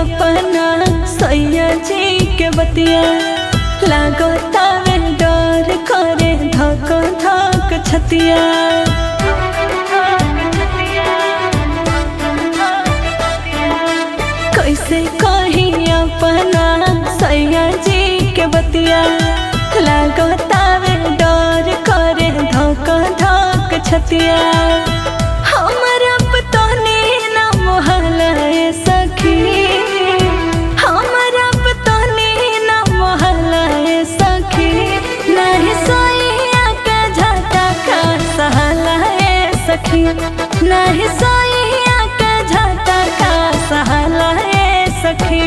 अपना सैया जी के बतिया लागता में डर करे धक धक छतिया कैसे कही अपना सैया जी के बतिया लागता में डर करे धक धक छतिया हमरा पतनी ना मोहला सखी हमरा पतनी ना मोहला सखी नहीं सोइया के झटा का सहला सखी नहीं सोइया के झटा का सहला सखी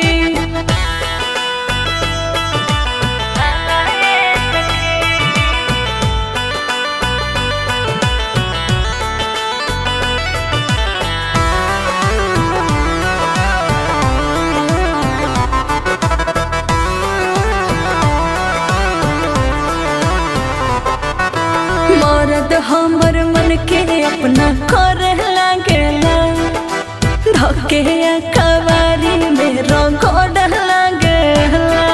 मरद हमर मन के अपना करे लागेला धके कवारी में रगड़ लागेला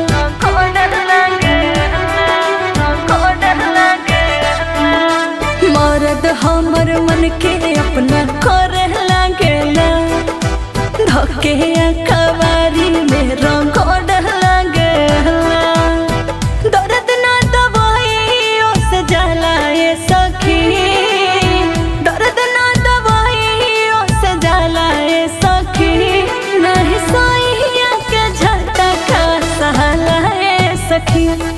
मरद हमर मन के अपना करे लागेला धके कवारी में रगड़ लागेला दर्द ना दवाइयों से जलाए सखी दर्द ना दवाइयों से जलाए सखी नहीं सोइया के झटका सहलाए सखी